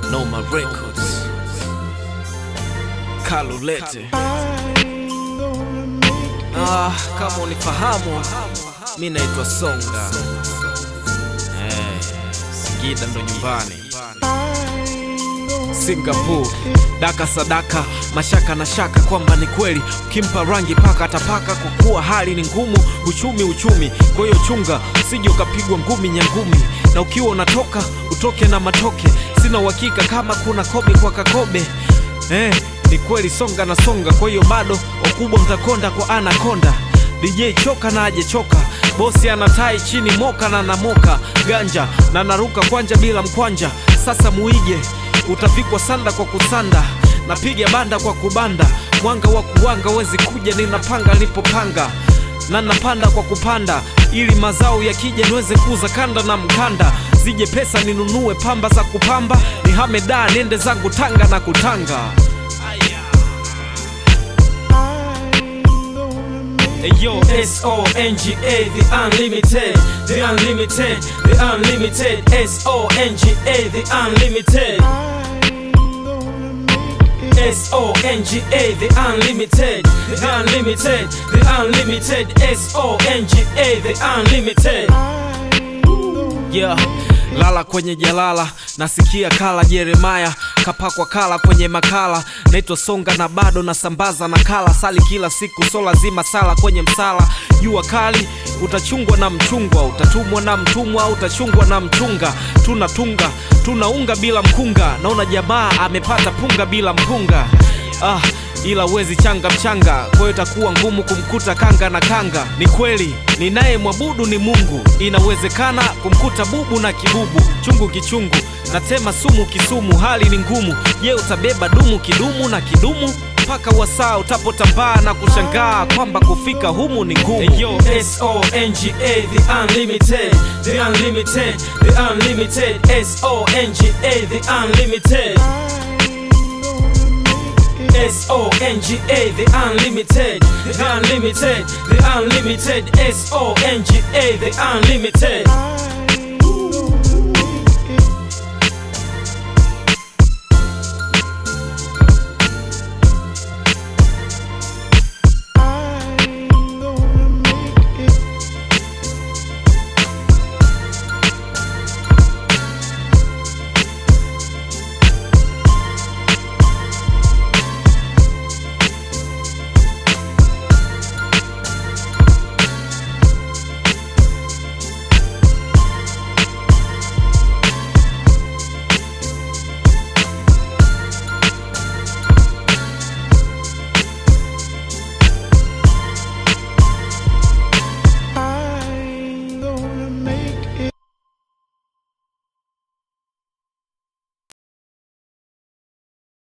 Noma Records Kalulete Ah, kama unifahamu mi naitwa Songa eh, Singida ndo nyumbani Singapore daka sadaka mashaka na shaka kwamba ni kweli ukimpa rangi paka atapaka kwa kuwa hali ni ngumu uchumi uchumi kwa hiyo chunga usije ukapigwa ngumi nyangumi na ukiwa unatoka utoke na matoke sina uhakika kama kuna kobe kwa kakobe eh, ni kweli songa na songa kwa hiyo bado wakubwa mtakonda kwa anakonda DJ choka na aje choka bosi anatai chini moka na namoka ganja na naruka kwanja bila mkwanja sasa muige utavikwa sanda kwa kusanda napiga banda kwa kubanda mwanga wa kuwanga wezi kuja ninapanga nilipopanga na napanda kwa kupanda ili mazao yakija niweze kuuza kanda na mkanda zije pesa ninunue pamba za kupamba nihame daa niende zangu tanga na kutanga Yo, S-O-N-G-A, the unlimited, the unlimited, the unlimited, S-O-N-G-A, the unlimited. S-O-N-G-A, the unlimited, the unlimited, the unlimited, S-O-N-G-A, the unlimited. Yeah, lala kwenye jalala, nasikia kala Jeremaya kapakwa kala kwenye makala, naitwa Songa na bado nasambaza nakala, sali kila siku, so lazima sala kwenye msala. Jua kali utachungwa na mchungwa, utatumwa na mtumwa, utachungwa na mchunga. Tunatunga tunaunga bila mkunga, naona jamaa amepata punga bila mpunga. Ah, ila wezi changa mchanga, kwa hiyo itakuwa ngumu kumkuta kanga na kanga. Ni kweli ninaye mwabudu ni Mungu, inawezekana kumkuta bubu na kibubu, chungu kichungu natema sumu kisumu, hali ni ngumu. Je, utabeba dumu kidumu na kidumu mpaka wasaa utapotambaa na kushangaa kwamba kufika humu ni ngumu. Hey, yo, S-O-N-G-A, the unlimited, the unlimited, the unlimited, S-O-N-G-A, the unlimited. S-O-N-G-A, the unlimited, the unlimited, the unlimited, S-O-N-G-A, the unlimited.